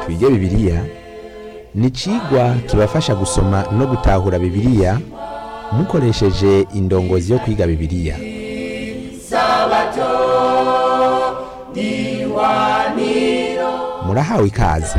twige bibiliya ni icigwa kibafasha gusoma no gutahura bibiliya mukoresheje indongozi yo kwiga bibiliya murahawe ikaze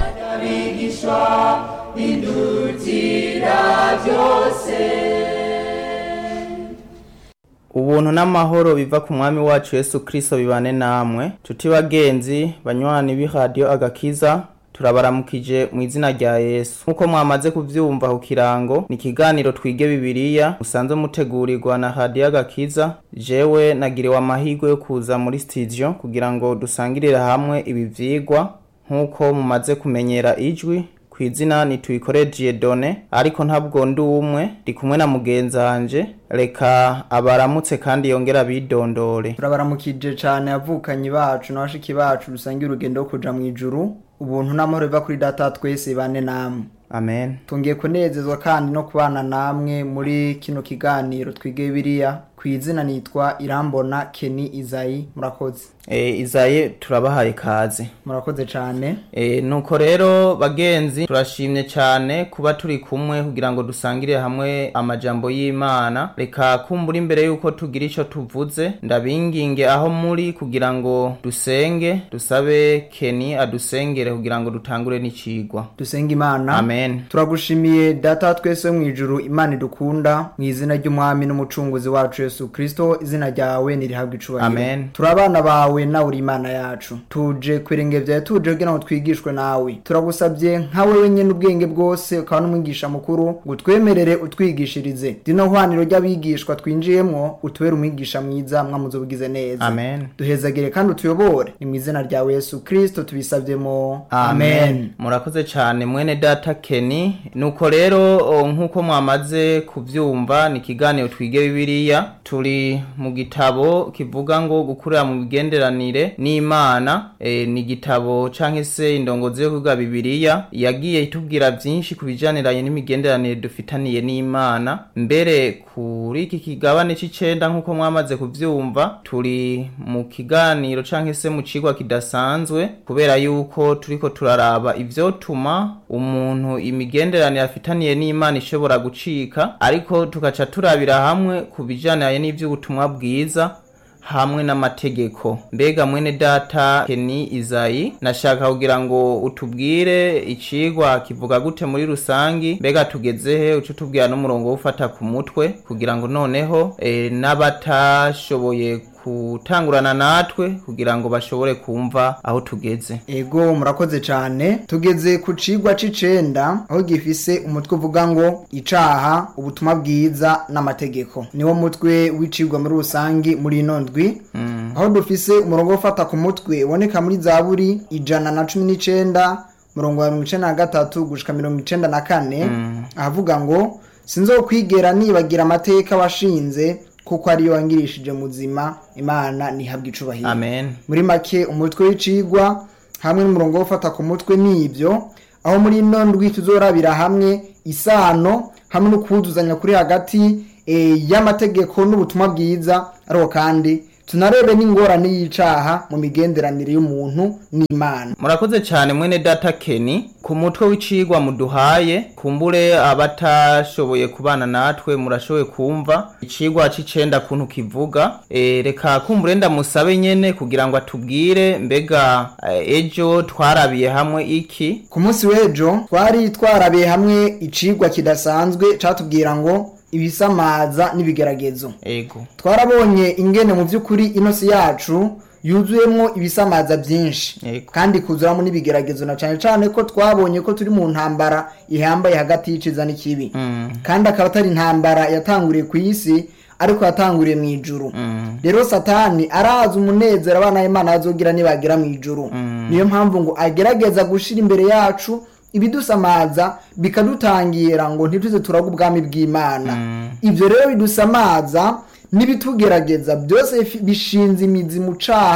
ubuntu n'amahoro biva ku mwami wacu yesu kirisito bibane namwe tuti bagenzi banywanyi b'iradiyo agakiza turabaramukije mu izina rya yesu nk'uko mwamaze kubyumva ku kirango ni ikiganiro twige bibiliya musanzwe mutegurirwa na radiyo agakiza jewe nagiriwe amahirwe yo kuza muri sitidiyo kugira ngo dusangirire hamwe ibi vyigwa nk'uko mumaze kumenyera ijwi ku izina nituyikorejiye done ariko ntabwo ndi umwe ndi kumwe na mugenzi wanje reka abaramutse kandi yongera bidondore turabaramukije cyane avukanye bacu n'abashiki bacu dusangiye urugendo rwo kuja mu ijuru ubuntu n'amahoro biva kuri data twese bane namwe amen tungiye kunezezwa kandi no kubana namwe muri kino kiganiro twige biriya ku izina nitwa irambona keni izayi murakoze e, izaye turabahaye kaze murakoze cyane e, nuko rero bagenzi turashimye cyane kuba turi kumwe kugira ngo dusangire hamwe amajambo y'imana reka kumbura imbere yuko tugira icyo tuvuze ndabinginge aho muri kugira ngo dusenge dusabe keni adusengere kugira ngo dutangure n'icigwa dusenga imana amen turagushimiye data twese mu ijuru imana idukunda mu izina ry'umwami n'umucunguzi wacu yesu kirisito izina ryawe nirihabwa icubahiro Amen. turi abana bawe nawe uri imana yacu tuje kwirenge byawe tuje kugira ngo twigishwe nawe turagusabye nka wewe nyene ubwenge bwose ukaba n'umwigisha mukuru ngo utwemerere utwigishirize rino hwaniro ry'abigishwa twinjiyemwo utubere umwigisha mwiza mwamuze ubugize neza amen duhezagire kandi utuyobore ni mu izina rya yesu kirisito tubisavyemo amen murakoze cyane mwene data keni nuko rero o, nk'uko mwamaze kubyumva ni ikiganiro twige bibiliya turi mu gitabo kivuga ngo gukurira mu migenderanire n'imana e, ni igitabo cyangwa se indongozi yo kwiga bibiliya yagiye itubwira byinshi ku bijaniranye n'imigenderanire dufitaniye n'imana mbere kuri iki kigabane c'icenda nk'uko mwamaze kuvyumva turi mu kiganiro canke se mu cigwa kidasanzwe kubera yuko turiko turaraba ivyotuma umuntu imigenderanire afitaniye n'imana ishobora gucika ariko tugaca turabira hamwe ku bijaniranye n'ivy'ubutumwa bwiza hamwe n'amategeko mbega mwene data keni izayi nashaka kugira ngo utubwire icigwa kivuga gute muri rusangi mbega tugezehe uco tubwira n'umurongo wo ufata ku mutwe kugira ngo noneho e, n'abatashoboye gutangurana natwe kugira ngo bashobore kumva aho tugeze ego murakoze cyane tugeze ku cigwa c'icenda aho gifise umutwe uvuga ngo icaha ubutumwa bwiza n'amategeko niwo mutwe w'icigwa muri rusangi muri ino ndwi aho dufise umurongo wo ufata ku mutwe uboneka muri zaburi ijana na cumi n'icenda murongo wa mirongo icenda na gatatu gushika mirongo icenda na kane ahavuga ngo sinzokwigera nibagira amateka washinze kuko ariyo wangirishije muzima imana ntihabwe icubahiro amen muri make umutwe w'icigwa hamwe n'umurongo wo gufata ku mutwe n'ibyo aho muri ino ndwi tuzorabira hamwe isano hamwe no kuwuzuzanya kuri hagati eh, y'amategeko n'ubutumwa bwiza ariko kandi tunarebe n'ingorane y'icaha mu migenderanire y'umuntu n'imana murakoze cyane mwene data keni ku mutwe w'icigwa muduhaye kumbure abatashoboye kubana natwe murashoboye kumva icigwa c'icenda kuntu kivuga e, reka kumbure ndamusabe nyene kugira ngo atubwire mbega eh, ejo twarabiye hamwe iki ku munsi w'ejo twari twarabiye hamwe icigwa kidasanzwe catubwira ngo ibisamaza n'ibigeragezo ego twarabonye ingene mu by'ukuri inosi yacu yuzuyemo ibisamaza byinshi Yego. kandi kuzuramo n'ibigeragezo na cyane cyane ko twabonye ko turi mu ntambara ihambaye hagati y'iciza n'ikibi Mm. kandi akaba atari intambara yatanguriye ku isi ariko yatanguriye mu ijuru Mm. rero satani arazi umunezero abana b'imana bazogira nibagera mu ijuru niyo mpamvu ngo agerageza gushira imbere yacu ibidusamaza bikadutangira ngo ntituze turaga ubwami bw'imana ibyo rero bidusamaza n'ibitugerageza byose fi- bishinze imizi mu caha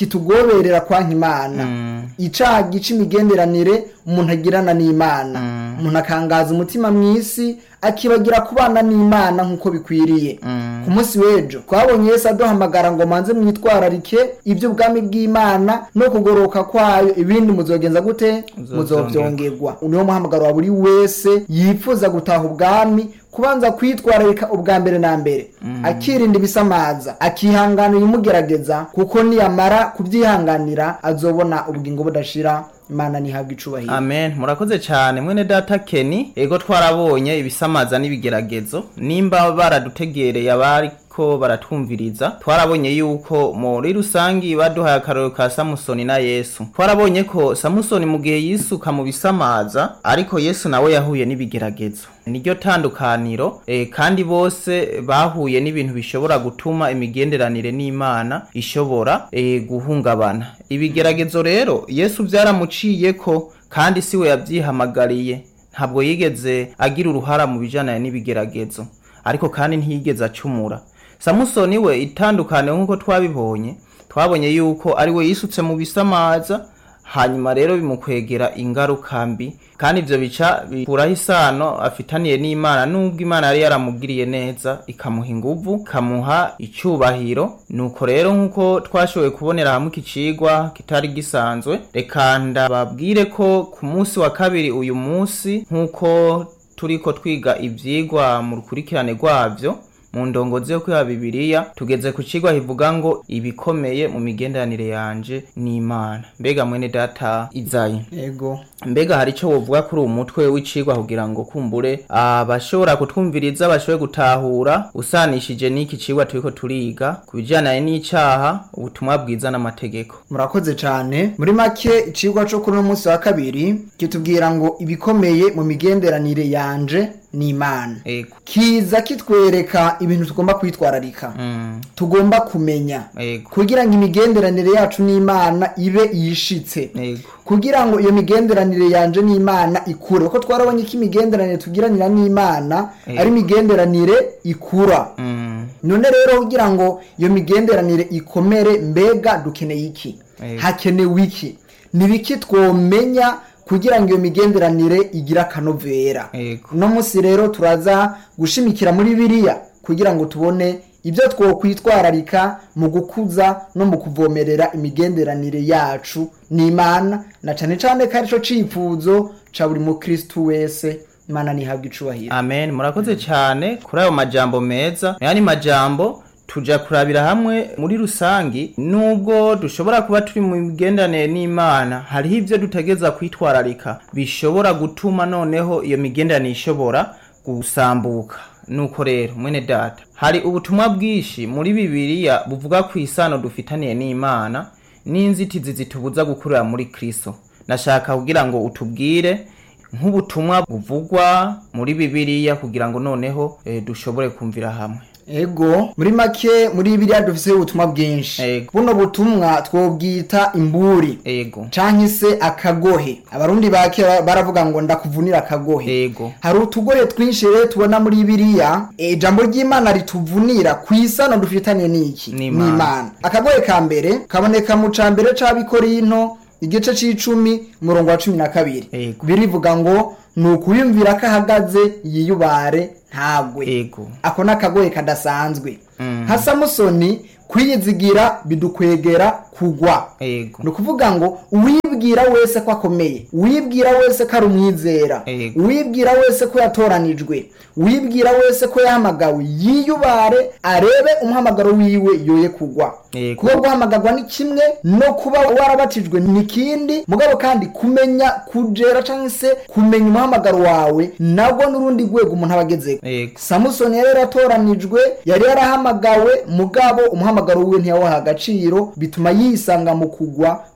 kitugoberera kwanka imana icaha gica imigenderanire umuntu agirana n'imana umuntu akangaza umutima mw'isi akibagira kubana n'imana nk'uko bikwiriye ku munsi w'ejo twabonye yesu aduhamagara ngo manze mwitwararike iby'ubwami bw'imana no kugoroka kwayo ibindi muzogenza gute muzovyongerwa niwo muhamagaro wa buri wese yifuza gutaha ubwami kubanza kwitwararika ubwa mbere na mbere akirinda ibisamaza akihanganira imugerageza kuko niyamara kubyihanganira azobona ubugingo budashira imana ntihabwe icubahiro amen murakoze cyane mwene data keni ego twarabonye ibisamaza n'ibigeragezo nimba baradutegereye abariko baratwumviriza twarabonye yuko muri rusangi baduhaye akarorero ka samusoni na yesu twarabonye ko samusoni mu gihe yisuka mu bisamaza ariko yesu nawe yahuye n'ibigeragezo niryo tandukaniro e, kandi bose bahuye n'ibintu bishobora gutuma imigenderanire n'imana ishobora e, guhungabana ibigeragezo rero yesu byaramuciyeko kandi siwe yabyihamagariye ntabwo yigeze agira uruhara mu bijyanye n'ibigeragezo ariko kandi ntiyigeze acumura samusoni we itandukane nk'uko twabibonye twabonye yuko ari we yisutse mu bisamaza hanyuma rero bimukwegera ingaruka mbi kandi ibyo bica bikuraho isano afitaniye n'imana nubwo imana yari yaramugiriye neza ikamuha inguvu ikamuha icyubahiro nuko rero nk'uko twashoboye kubonera hamwe iki cigwa kitari gisanzwe reka ndababwire ko ku munsi wa kabiri uyu munsi nk'uko turiko twiga ivyigwa mu rukurikirane rwavyo mu ndongozi yo kwiha bibiliya tugeze ku cigwa kivuga ngo ibikomeye mu migenderanire yanje n'imana mbega mwene data izayi ego mbega hari icyo wovuga kuri uwo mutwe w'icigwa kugira ngo kumbure abashobora kutwumviriza bashobore gutahura usanishije n'iki cigwa turiko turiga ku bijyanye n'icaha ubutumwa bwiza n'amategeko murakoze cyane muri make icigwa cyo kuri uno munsi wa kabiri kitubwira ngo ibikomeye mu migenderanire yanje n'imana ego kiza kitwereka ibintu tugomba kwitwararika mm. tugomba kumenya ego kugira ngo imigenderanire yacu n'imana ibe yishitse ego kugira ngo iyo migenderanire yanje n'imana ikure kuko twarabonye ko imigenderanire tugiranira n'imana Eh. ari imigenderanire ikura mm. none rero kugira ngo iyo migenderanire ikomere mbega dukeneye iki Eh. hakenewe iki ni biki twomenya kugira ngo iyo migenderanire igire akanovera Ego. uno munsi rero turaza gushimikira muri biriya kugira ngo tubone ibyo twokwitwararika mu gukuza no mu kuvomerera imigenderanire yacu n'imana na cane cane ko arico cifuzo ca buri mukristu wese imana nihabwa icubahiro amen murakoze cyane kuri ayo majambo meza yani majambo tuja kurabira hamwe muri rusangi nubwo dushobora kuba turi mu migenderanire n'imana hariho ibyo dutegeza kwitwararika bishobora gutuma noneho iyo migenderanire ishobora gusambuka nuko rero mwene data hari ubutumwa bwinshi muri bibiliya buvuga ku isano dufitaniye n'imana n'inzitizi zitubuza gukurira muri kristo nashaka kugira ngo utubwire nk'ubutumwa buvugwa muri bibiliya kugira ngo noneho eh, dushobore kumvira hamwe ego muri make muri biriya dufise ubutumwa bwinshi Ego. buno butumwa twobwita imburi ego canke se akagohe abarundi bake baravuga ngo ndakuvunira akagohe ego hari utugohe twinshi rero tubona muri biriya ijambo ry'imana rituvunira ku isano dufitaniye n'iki N'Imana. akagohe ka mbere kaboneka mu ca mbere c'abikorinto igice c'icumi umurongo wa cumi na kabiri Ego. birivuga ngo ni ukuyumvira ko ahagaze yiyubare ntagwe ego ako ni akagoye kadasanzwe Mm. nka samusoni kwiyizigira bidukwegera kugwa ego ni ukuvuga ngo uwibwira wese ko akomeye uwibwira wese ko ari umwizera Ego. uwibwira wese ko yatoranijwe uwibwira wese ko yahamagawe yiyubare arebe umuhamagaro wiwe yoye kugwa Ego. kuba guhamagarwa ni kimwe no kuba warabatijwe ni kindi mugabo kandi kumenya kujera cyangwa se kumenya umuhamagaro wawe nabwo n'urundi rwego umuntu aba agezeko ego samusoni yari yaratoranijwe yari yarahamagawe mugabo umuhamagaro wiwe ntiyawaha agaciro bituma yisanga mu kugwa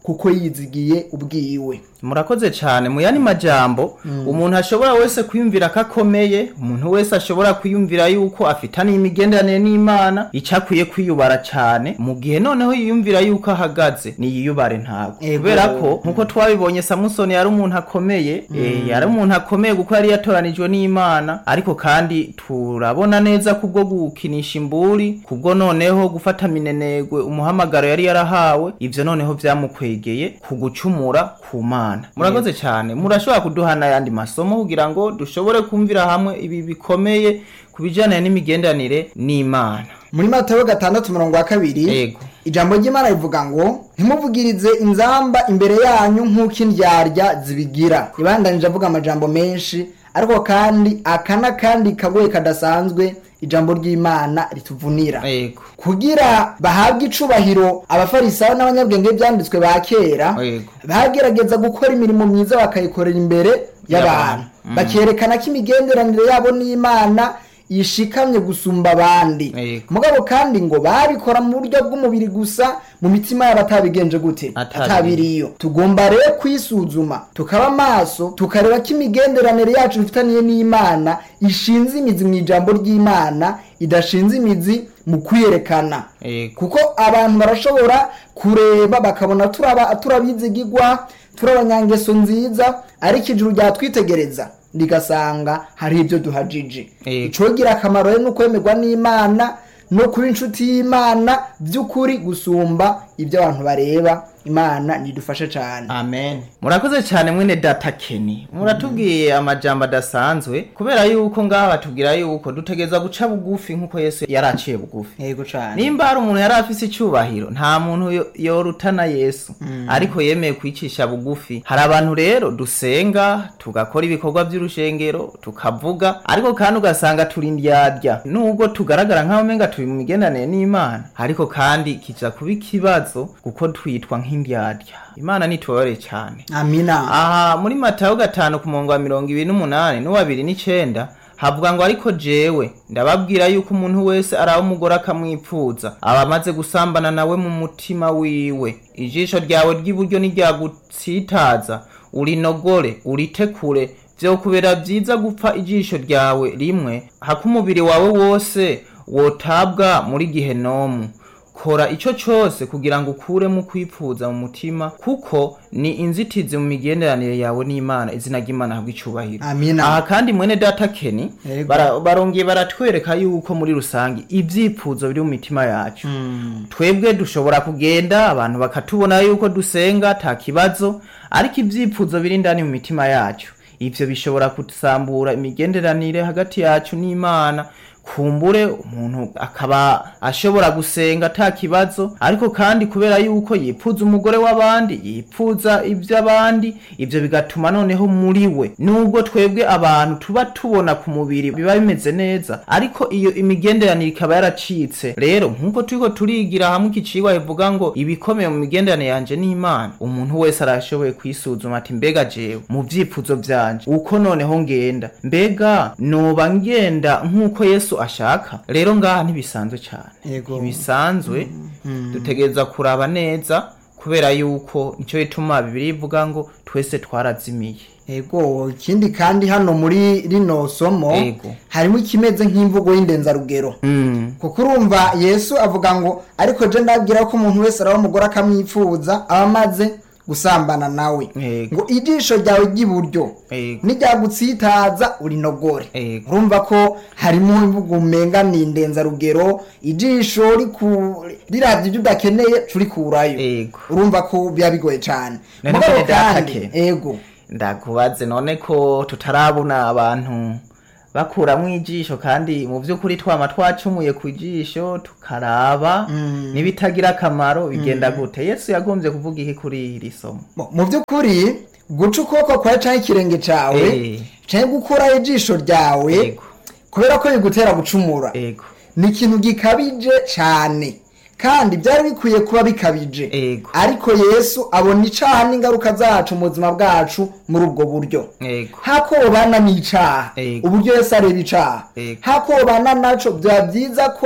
kuko yizigiye ubwiwe murakoze cyane mu yandi majambo umuntu ashobora wese kwiyumvira ko akomeye umuntu wese ashobora kwiyumvira yuko afitaniye imigenderanire n'imana icyo akwiye kwiyubara cyane mu gihe noneho yiyumvira yuko ahagaze niyiyubare ntabwo Ego. kubera ko nkuko twabibonye samusoni yari umuntu akomeye eh, yari umuntu akomeye kuko yari yatoranijwe n'imana ariko kandi turabona neza kubwo gukinisha imburi kubwo noneho gufata minenegwe umuhamagaro yari yarahawe ivyo noneho vyamukwegeye ku gucumura ku mana murakoze cyane murashobora kuduha n'ayandi masomo kugira ngo dushobore kumvira hamwe ibi bikomeye ku bijyanye n'imigenderanire n'imana muri matayo gatandatu mirongo wa kabiri Yego. ijambo ry'imana rivuga ngo ntimuvugirize inzamba imbere yanyu nk'uko indyarya zibigira ibandanije avuga amajambo menshi ariko kandi aka n'akandi kagoye kadasanzwe ijambo ry'imana rituvunira yego kugira bahabwe icubahiro abafarisayo n'abanyabwenge byanditswe ba kera Yego. bagerageza gukora imirimo myiza bakayikorera imbere y'abantu Y'abantu. bakerekana ko imigenderanire yabo n'imana yishikamye gusumba abandi Yego. mugabo kandi ngo babikora mu buryo bw'umubiri gusa mu mitima yabo atabigenje gute Atabiriyo. atabiriyo tugomba rero kwisuzuma tukaba maso tukareba ko imigenderanire yacu dufitaniye n'imana ishinze imizi mu ijambo ry'imana idashinze imizi mu kwiyerekana Yego. kuko abantu barashobora kureba bakabona turaba turabizigigwa turi abanyangeso nziza ariko ijuru ryatwitegereza rigasanga hari ibyo duhajije Yego. icogira akamaro rero ni ukwemerwa n'imana no kuba inshuti y'imana by'ukuri gusumba ibyo abantu bareba imana nidufashe cyane amen murakoze cyane mwene data keni muratubwiye amajambo adasanzwe kubera yuko ngaha batubwira yuko dutegereza guca bugufi nk'uko yesu yari aciye bugufi yego cyane nimba hari umuntu yari afise icyubahiro nta muntu yo- yorutana yesu ariko yemeye kwicisha bugufi hari abantu rero dusenga tugakora ibikorwa by'urushengero tukavuga ariko kandi ugasanga turi indyarya nubwo tugaragara nk'aho umenga turi mu migenderanire n'imana ariko kandi kiza kuba ikibazo kuko twitwa nk'indyarya imana nitubabare cyane amina aha muri matayo gatanu ku murongo wa mirongo ibiri n'umunani n'uwabiri n'icenda havuga ngo ariko jewe ndababwira yuko umuntu wese araba umugore akamwipfuza aba amaze gusambana nawe mu mutima wiwe ijisho ryawe ry'iburyo niryagutsitaza urinogore uritekure vyokubera vyiza gupfa ijisho ryawe rimwe hako umubiri wawe wose wotabwa muri gihenomu kora ico cose kugira ngo ukuremo kwipfuza mu mutima kuko ni inzitizi mu migenderanire yawe n'imana izina ry'imana habwa icubahiro Amina. aha kandi mwene data keni Yego. bara- barongeye baratwereka yuko muri rusange ivyipfuzo biri mu mitima yacu twebwe dushobora kugenda abantu bakatubona yuko dusenga ta kibazo ariko ivyipfuzo biri indani mu mitima yacu ivyo bishobora gusambura imigenderanire hagati yacu n'imana kumbure umuntu akaba ashobora gusenga ata kibazo ariko kandi kubera yuko yipfuza umugore w'abandi yipfuza iby'abandi ibyo bigatuma noneho muri we nubwo twebwe abantu tuba tubona ku mubiri biba bimeze neza ariko iyo imigenderanire ikaba yaracitse rero nk'uko turiko turigira hamwe ikicigwa bivuga ngo ibikomeye mu migenderanire yanje n'imana umuntu wese arashoboye kwisuzuma ati mbega jewe mu vyifuzo vyanje uko noneho ngenda mbega noba ngenda nk'uko yesu ashaka rero ngaha ntibisanzwe cane Yego. ntibisanzwe dutegereza kuraba neza kubera yuko nico bituma bibiri ivuga ngo twese twarazimiye Ego ikindi kandi hano muri rino somo Ego. harimo ikimeze nk'imvugo y'indenzarugero mm. kuko urumva yesu avuga ngo ariko je ndabwira ko umuntu wese araba umugore akamwifuza aba amaze gusambana nawe Ego. ngo ijisho ryawe ry'iburyo Ego. niryagutsitaza urinogore Ego. urumva ko harimo imvugo umenga ni indenzarugero ijisho riku- riravye ibyo udakeneye curikurayo Ego. urumva ko biba bigoye cane None mugabo mwene data kandi ke? ego ndakubaze none ko tutarabona abantu bakuramwo ijisho kandi mu by'ukuri twama twacumuye ku jisho tukaraba n'ibitagira akamaro bigenda gute yesu yagombye kuvuga iki kuri iri somo Mu- mu by'ukuri guca ukuboko kwawe canke ikirenge cawe Eh. canke gukuraho ijisho ryawe Ego. kubera ko bigutera gucumura ego ni ikintu gikabije cane kandi byari bikwiye kuba bikabije Ego. ariko yesu abona icaha n'ingaruka zacu mu buzima bwacu muri ubwo buryo ego hako wobana n'icaha Ego. uburyo yesu areba icaha Ego. hako wobana naco byaba byiza ko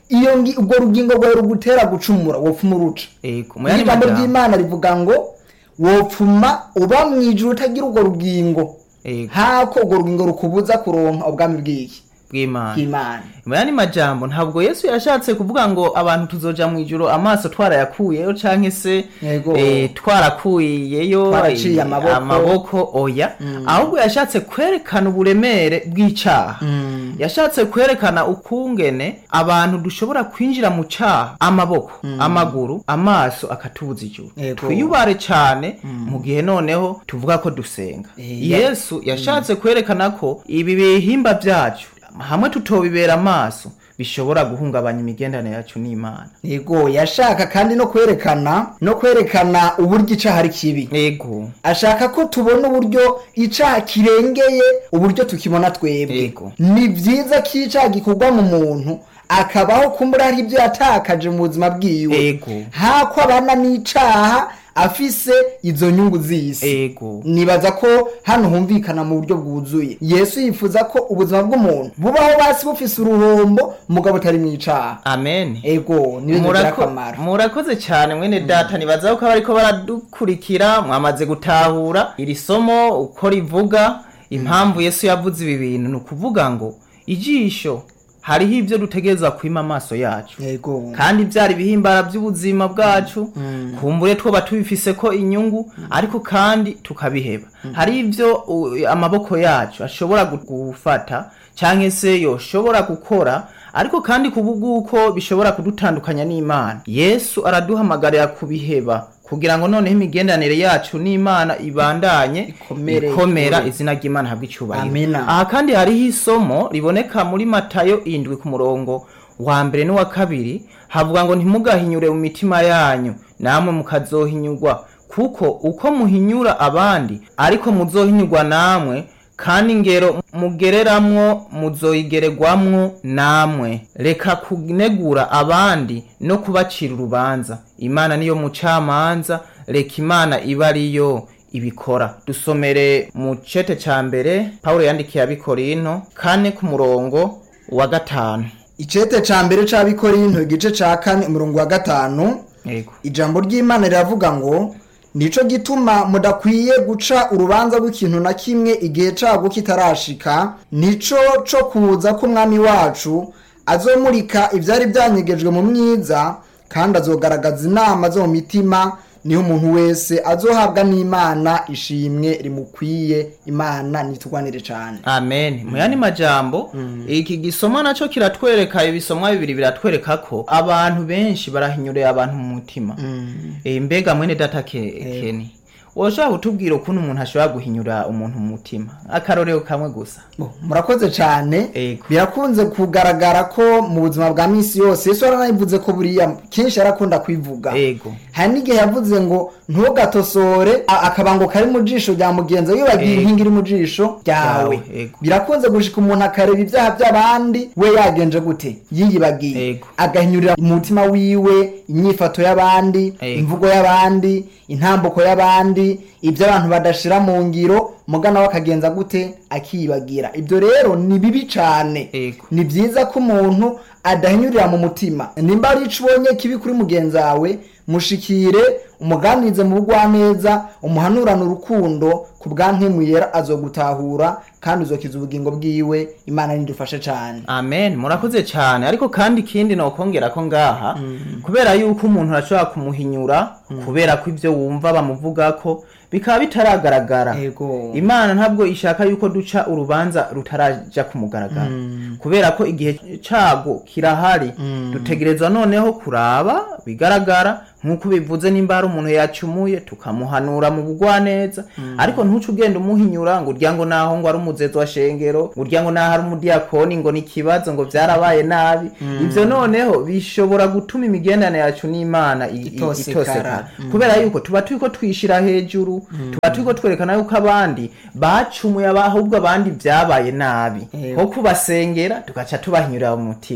iyo ngi- urwo rugingo rwawe rugutera gucumura wopfuma uruca ego mu yandi ijambo majambo ry'imana rivuga ngo wopfuma uba mu ijuru utagira urwo rugingo ego hako urwo rugingo rukubuza kuronka ubwami bw'iki bw'imana bw'imana mu yandi majambo ntabwo yesu yashatse kuvuga ngo abantu tuzoja mu ijuru amaso twarayakuyeyo canke se Yego. eh, twarakuyeyo Twaraciye eh, amaboko. amaboko oya ahubwo yashatse kwerekana uburemere bw'icaha yashatse kwerekana ukungene abantu dushobora kwinjira mu caha amaboko amaguru amaso akatubuza ijuru Yego. twiyubare cane mu gihe noneho tuvuga ko dusenga Eh, yesu yashatse kwerekana ko ibi bihimba vyacu hamwe tutobibera amaso bishobora guhungabanya imigendanire yacu n'imana yego yashaka kandi no kwerekana no kwerekana uburyo icaha ari kibi ego ashaka ko tubona uburyo icaha kirengeye uburyo tukibona twebwe Yego. ni vyiza ko icaha gikorwa mu muntu akabaho kumbura hari ibyo yatakaje mu buzima bwiwe Ego. hako abana n'icaha afise izo nyungu z'isi ego nibaza ko hano humvikana mu buryo bwuzuye yesu yifuza ko ubuzima bw'umuntu bubaho basi bufise uruhombo mugabo utari mu icaha amen ego niyo bigira Murako- akamaro murakoze cyane mwene data nibaza ko bariko baradukurikira mwamaze gutahura iri somo uko rivuga impamvu yesu yavuze ibi bintu ni ukuvuga ngo ijisho hariho ibyo dutegereza kwima amaso yacu ego kandi byari ibihimbara by'ubuzima bwacu kumbure twoba tubifise ko inyungu ariko kandi tukabiheba hari ibyo u- amaboko yacu ashobora gu- gufata cyangwa se yoshobora gukora ariko kandi kubw'uko bishobora kudutandukanya n'imana yesu araduhamagarira kubiheba kugira ngo noneho imigenderanire yacu n'imana ibandanye Ikomere, ikomera ikure. izina ry'imana habwa icyubahiro Amina. aha kandi hariho isomo riboneka muri matayo indwi ku murongo wa mbere n'uwa kabiri havuga ngo ntimugahinyure mu mitima yanyu namwe mukazohinyurwa kuko uko muhinyura abandi ariko muzohinyurwa namwe kandi ingero mugereramwo muzoyigererwamwo namwe reka kunegura abandi no kubacira urubanza imana niyo mucamanza reka imana iba ariyo ibikora dusomere mu cete ca mbere pawulo yandikiye abikorinto kane ku murongo wa gatanu icete ca mbere c'abikorinto igice ca kane umurongo wa gatanu yego ijambo ry'imana riravuga ngo nico gituma mudakwiye guca urubanza rw'ikintu na kimwe igihe cago kitarashika nico co kuza k'umwami wacu azomurika ivyari vyanyegejwe mu mwiza kandi azogaragaza inama zo mu mitima niho umuntu wese azohabwa n'imana ishimwe rimukwiye imana nitugwanire cane amen mu yandi majambo iki gisomwa naco kiratwereka ibisomwa bibiri biratwereka ko abantu benshi barahinyureye abantu mu mutima Eh, mbega mwene data ke, keni woshobora kutubwira ukuntu umuntu ashobora guhinyura umuntu mu mutima akarorero kamwe gusa Bo, murakoze cyane Ego. birakunze kugaragara ko mu buzima bwa minsi yose yesu yaranayivuze ko buriya kenshi arakunda kwivuga ego hari n'igihe yavuze ngo ntugatosore a- akabango kari mu jisho rya mugenzi we wibagiye Ego. inkingi iri mu jisho ryawe Ryawe, ego. birakunze gushika umuntu akareba ibyaha by'abandi we yagenje gute yiyibagiye Ego. agahinyurira mu mutima wiwe inyifato y'abandi Ego. imvugo y'abandi intambuko y'abandi ibyo abantu badashira mu ngiro mugana we akagenza gute akiyibagira ibyo rero ni bibi cyane Ego. ni byiza ko umuntu adahinyurira mu mutima nimba ari ico ubonye kibi kuri mugenzi wawe mushikire umuganirize mu bugwaneza umuhanurane urukundo ku bwankemu yera azogutahura kandi uzokiza ubugingo bwiwe imana nidufashe cyane amen murakoze cyane ariko kandi ikindi nokongera ko ngaha kubera yuko umuntu arashobora kumuhinyura kubera ko ibyo wumva bamuvuga ko bikaba bitaragaragara Ego. imana ntabwo ishaka yuko duca urubanza rutaraja ku mugaragaro kubera ko igihe cago kirahari dutegerezwa noneho kuraba bigaragara nk'uko bivuze nimba hari umuntu yacumuye tukamuhanura mu bugwaneza ariko ntuce ugenda umuhinyura ngo urya ngo naho ngo ari umuzezo wa shengero ngo urya ngo naho ari umudiyakoni ngo ni ikibazo ngo byarabaye nabi ibyo noneho bishobora gutuma imigenderanire yacu n'imana i- i- Itosekara. itosekara kubera yuko tuba turiko twishira hejuru tuba turiko twerekana yuko abandi bacumuye aba- ahubwo abandi byabaye nabi Yego. nko kubasengera tugaca tubahinyurira mu mutima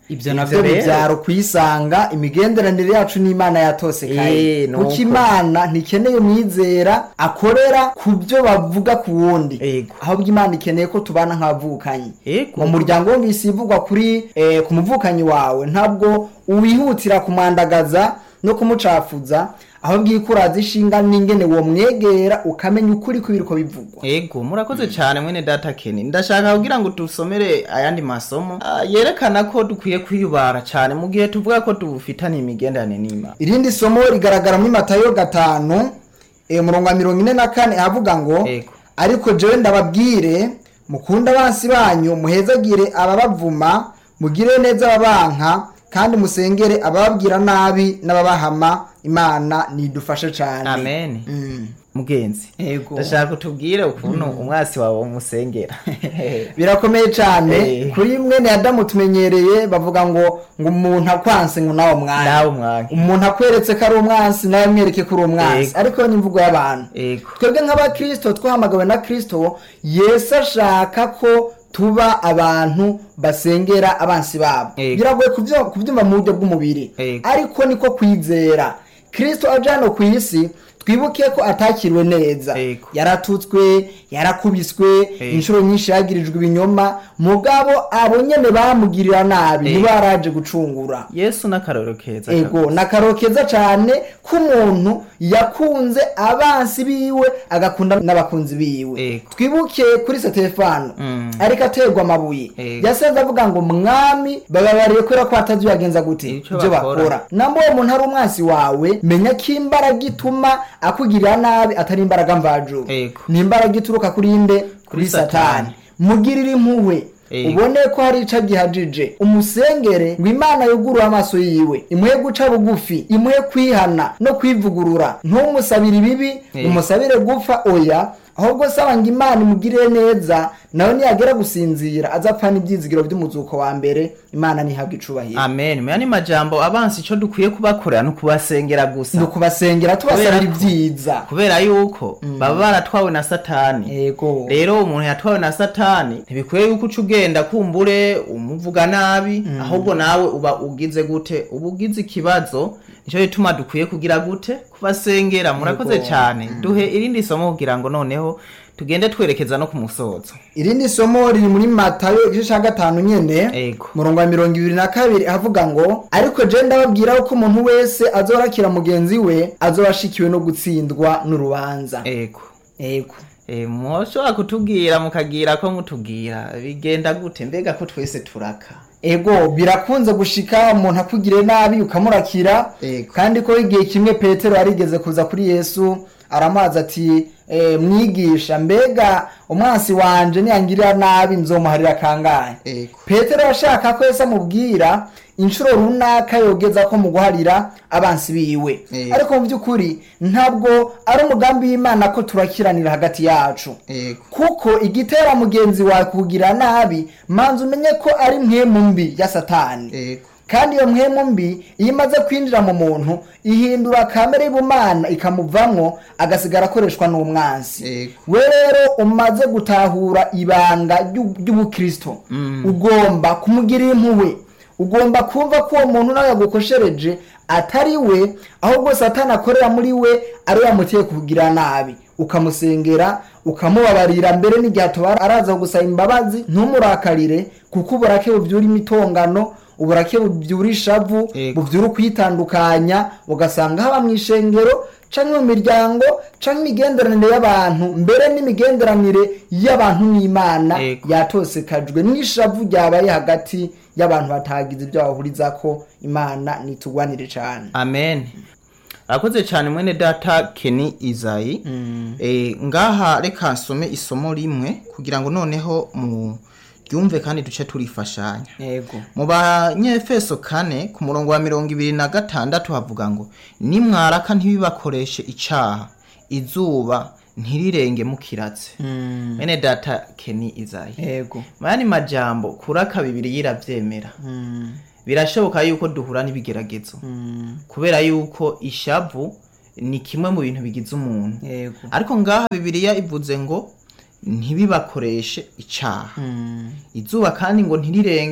ibyo navyo rero- bibyara kuyisanga imigenderanire yacu n'imana yatose Eh, kandi nuko. kuko imana ntikeneye umwizera akorera ku byo bavuga ku wundi Ego. ahubwo imana ikeneye ko tubana nk'abavukanyi Ego. mu muryango wumvise ivugwa kuri eh, ku muvukanyi wawe ntabwo uwihutira kumwandagaza no kumucafuza ahubwo iyo ukuraza ishinga n'ingene uwo mwegera ukamenya ukuri kw'ibiriko bivugwa ego murakoze cyane mwene data keni ndashaka kugira ngo dusomere ayandi masomo ah, yerekana ko dukwiye kwiyubara cyane mu gihe tuvuga ko dufitaniye imigenderanire n'imana irindi somo rigaragara muri matayo gatanu eh, umurongo wa mirongo ine na kane ahavuga ngo Ego. ariko jewe ndababwire mukunde abansi banyu muhezagire ababavuma mugire neza ababanka kandi musengere abababwira nabi n'ababahama imana nidufashe cyane amen Mm. mugenzi Ego. ndashaka kutubwire ukuntu umwasi wawe umusengera birakomeye cyane Eh. kuri mwene adamu tumenyereye bavuga ngo ngo umuntu akwanse ngo nawe mwanya nawe umwanya umuntu akweretse ko ari umwansi nawe mwereke ko uri umwansi Ego. ariko ni imvugo y'abantu ego twebwe nk'abakristo twahamagawe na kristo yesu ashaka ko tuba abantu basengera abansi babo Ego. biragoye kubyo- kubyumva mu buryo bw'umubiri Ego. ariko niko kwizera kristo aje hano ku isi twibuke ko atakiriwe neza Ego. yaratutswe yarakubiswe Ego. inshuro nyinshi yagirijwe ibinyoma mugabo abo nyene bamugirira nabi Ego. nibo yaraje gucungura yesu n'akarorero keza ego ni akaro keza cyane k'umuntu yakunze abansi biwe agakunda n'abakunzi biwe Ego. twibuke kuri setefano Mm. ariko aterwa amabuye Ego. yasenze avuga ngo mwami bababariye kubera ko batazi bagenza gute Ico ibyo bakora. bakora namba uwo muntu ari umwansi wawe menya ko imbaraga ituma akugirira nabi atari imbaraga mvajuru Ego. ni imbaraga ituruka kuri nde kuri Kuri satani Satani. mugirire impuhwe Ego. ubone ko hari ico gihajije umusengere ngo imana yugurure amaso yiwe imuhe guca bugufi imuhe kwihana no kwivugurura ntumusabire ibibi Ego. umusabire gupfa oya ahubwo saba ngo imana imugirire neza nawe niyagera gusinzira azapfana ibyizigiro by'umuzuko wa mbere imana ntihabwe icubahiro amen maya ni majambo abansi icyo dukwiye kubakorera ni ukubasengera gusa ni ukubasengera tubasabira Kubera ko- ibyiza kubera yuko baba baratwawe na satani yego rero umuntu yatwawe na satani ntibikwiye yuko uca ugenda kumbure umuvuga nabi ahubwo nawe uba ugize gute uba ugize ikibazo nicyo gituma dukwiye kugira gute kubasengera murakoze Yego. cyane duhe irindi somo kugira ngo noneho tugende twerekeza no ku musozo irindi somo riri muri matayo igice cya gatanu nyene Ego. murongo wa mirongo ibiri na kabiri ahavuga ngo ariko je ndababwira ko umuntu wese azorakira mugenzi we azoba ashikiwe no gutsindwa n'urubanza ego ego Eh, mwoshobora kutubwira mukagira ko mutubwira bigenda gute mbega ko twese turaka ego birakunze gushika umuntu akugiriye nabi ukamurakira Ego. kandi ko igihe kimwe petero yarigeze kuza kuri yesu aramubaza ati e, mwigisha mbega umwansi wanje niyangirira nabi nzomuharira kangahe ego petero yashaka ko yesu amubwira inshuro runaka yogeza ko mu guharira abansi biwe Ego. ariko mu by'ukuri ntabwo ari umugambi w'imana ko turakiranira hagati yacu ego kuko igitera mugenzi wawe kugira nabi manza umenye ko ari mpemu mbi ya satani ego kandi iyo mpemu mbi iyo imaze kwinjira mu muntu ihindura kamere y'ubumana ikamuvamwo agasigara akoreshwa n'umwansi Ego. we rero umaze gutahura ibanga ry'u- ry'ubukristo ugomba kumugirira impuhwe ugomba kumva ko uwo muntu nawe yagukoshereje atari we ahubwo satani akorera muri we ari we yamuteye kugira nabi ukamusengera ukamubabarira mbere n'igihe atubara araza gusaba imbabazi ntumuраkarire kuko uburake bubyura imitongano uburake bubyura ishavu Ego. buvyura ukwitandukanya ugasanga haba mu ishengero canke mu miryango canke imigenderanire y'abantu mbere n'imigenderanire y'abantu n'imana Ego. yatosekajwe n'ishavu ryabaye hagati y'abantu batagize ibyo bahurizako imana nitugwanire cane amen arakoze cyane mwene data keni izayi Eh, ngaha reka nsome isomo rimwe kugira ngo noneho mu ryumve kandi duce turifashanya yego mu banyefeso kane ku murongo wa mirongo ibiri na gatandatu havuga ngo nimwaraka ntibibakoreshe icaha izuba ntirirenge mukiratse mwene data keni izayi yego mayani majambo kuraka bibiri yiravyemera birashoboka yuko duhura n'ibigeragezo kubera yuko ishavu ni kimwe mu bintu bigize umuntu yego ariko ngaha bibiliya ivuze ngo ntibibakoreshe icaha izuba kandi ngo ntirirenge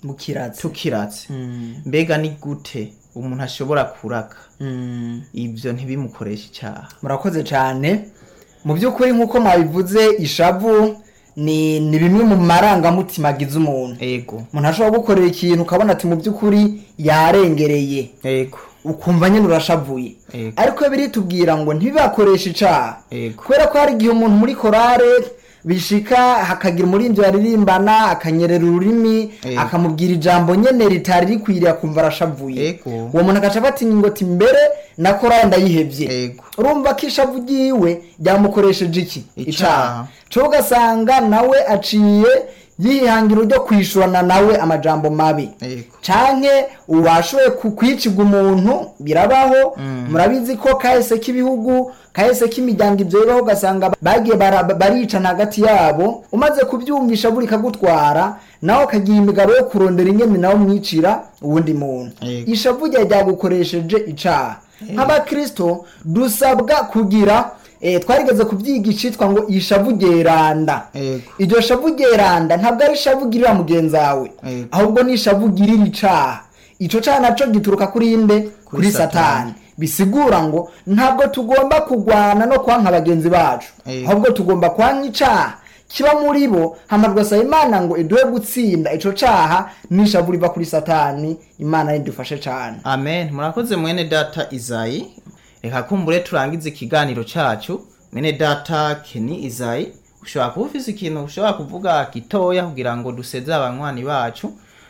mukiratse tukiratse Mm, mbega ni gute umuntu ashobora kuraka mm. ibyo ntibimukoreshe icyaha murakoze cyane mu by'ukuri nk'uko mwabivuze ishavu ni ni bimwe mu marangamutima agize umuntu ego umuntu ashobora gukorera ikintu ukabona ati mu by'ukuri yarengereye ego ukumva nyine urashavuye Ego. ariko biritubwira ngo ntibibakoreshe icaha Ego. kubera ko hari igihe umuntu muri korale bishika hakagira umuririmbyi baririmbana akanyerera ururimi Ego. akamubwira ijambo nyene ritari rikwiriye akumva arashavuye Ego. uwo muntu agaca afata ingoti mbere na korale ndayihevye Ego. urumva ko ishavu ryiwe ryamukoresheje iki Icaha. co ugasanga nawe aciye yihangira ryo kwishurana nawe amajambo mabi Ego. canke uwashoboye ku- kwicirwa umuntu birabaho murabizi ko kahise k'ibihugu kahise k'imiryango ibyo bibaho ugasanga bagiye bara- baricana hagati yabo umaze kubyumvisha buri kagutwara nawe ukagira imigabo yo kurondera ingene nawe umwicira uwundi muntu Yego. ishavu ryawe ryagukoresheje icaha nk'abakristo dusabwa kugira eh, twarigeze kubyiga icitwa ngo ishavu ryeranda Yego. iryo shavu ryeranda ntabwo ari ishavu ugirira mugenzi wawe Yego. ahubwo ni ishavu ugirira icaha ico caha naco gituruka kuri inde kuri Satani. satani bisigura ngo ntabwo tugomba kugwana no kwanka bagenzi bacu Yego. ahubwo tugomba kwanka icaha kiba muri bo hama tugasaba imana ngo iduhe gutsinda ico caha n'ishavu riva kuri satani imana ridufashe cane amen murakoze mwene data izayi reka kumbure turangize ikiganiro cacu mwene data keni izayi ushobora kuba ufise ikintu ushobora kuvuga gitoya kugira ngo duseze abanywanyi bacu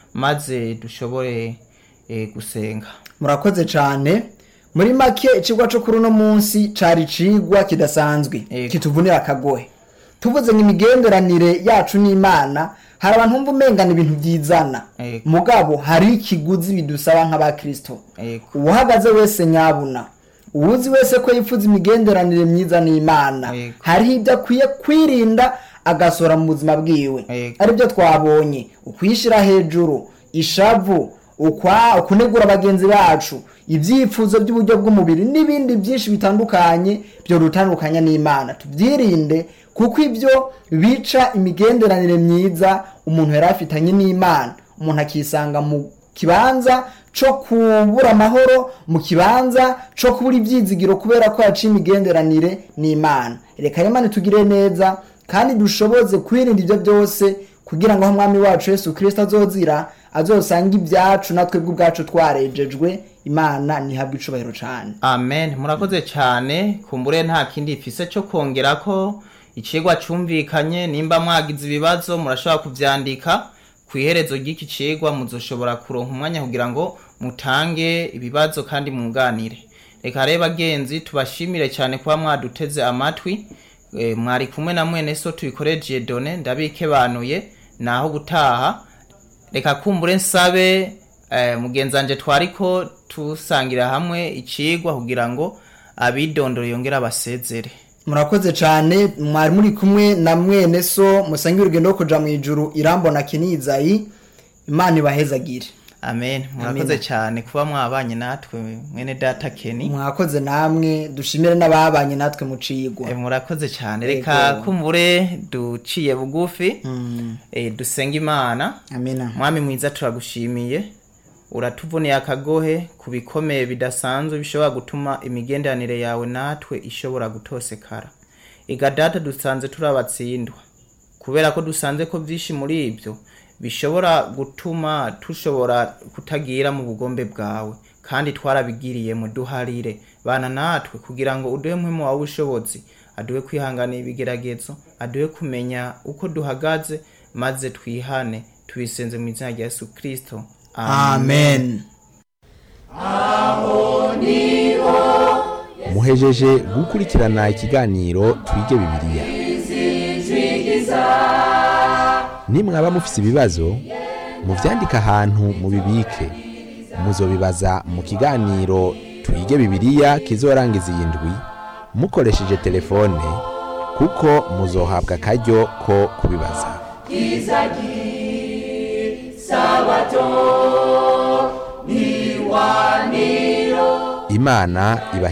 maze dushobore eh, gusenga murakoze cane muri make icigwa co kuri uno munsi cari icigwa kidasanzwe Yego. kituvunira akagohe tuvuze ngo imigenderanire yacu n'imana hari abantu bumva umengana ibintu byizana Yego. mugabo hari ikiguzi bidusaba nk'abakristo Yego. uwahagaze wese nyabuna uwuzi wese ko yifuza imigenderanire myiza n'imana Yego. hariho ibyo akwiye kwirinda agasora mu buzima bwiwe Yego. aribyo twabonye ukwishyira hejuru ishavu ukwa kunegura bagenzi bacu ibyifuzo by'uburyo bw'umubiri n'ibindi byinshi bitandukanye byo rutandukanya n'imana tubyirinde kuko ibyo bica imigenderanire myiza umuntu yari afitanye n'imana umuntu akisanga mu kibanza cyo kubura amahoro mu kibanza cyo kubura ibyizigiro kubera ko yaciye imigenderanire n'imana reka imana itugire neza kandi dushoboze kwirinda ibyo byose kugira ngo aho umwami wacu yesu kirisito azozira azosanga ibyacu natwe ubwacu twarejejwe imana ntihabwe icubahiro cyane amen murakoze cyane kumbure nta kindi ifise cyo kongera ko icigwa cumvikanye nimba mwagize ibibazo murashobora kuvyandika ku iherezo ry'iki cigwa muzoshobora kuronka umwanya kugira ngo mutange ibibazo kandi mwunganire reka rero bagenzi tubashimire cyane kuba mwaduteze amatwi e, mwari kumwe na mwene so tubikoreje done ndabikebanuye naho gutaha reka kumbure nsabe eh, mugenzanje twariko tusangira hamwe icigwa kugira ngo abidondoro yongera abasezere murakoze cyane mwari muri kumwe na mwene so musange urugendo rwo kuja mu ijuru irambona kenizayi imana ibahezagire amen murakoze cyane kuba mwabanye natwe mwene data keni mwakoze namwe dushimire n'ababanye natwe mu cigwa Eh, murakoze cyane reka Yego. kumbure duciye bugufi Mm, eh, dusenga imana amina mwami mwiza turagushimiye uratuvuniye akagohe ku bikomeye bidasanzwe bishobora gutuma imigenderanire yawe natwe ishobora gutosekara ega data dusanze turabatsindwa kubera ko dusanze ko byinshi muri ibyo bishobora gutuma tushobora kutagira mu bugombe bwawe kandi twarabigiriyemo duharire bana natwe kugira ngo uduhe mpemu wawe ubushobozi aduhe kwihanganira ibigeragezo aduhe kumenya uko duhagaze maze twihane tubisenze mu izina rya yesu kirisito amen muhejeje gukurikirana ikiganiro twige bibiliya nimwaba mufise ibibazo muvyandike ahantu mubibike muzobibaza mu kiganiro twige bibiliya kizorangiza iyi ndwi mukoresheje telefone kuko muzohabwa akaryo ko kubibaza imana ibahe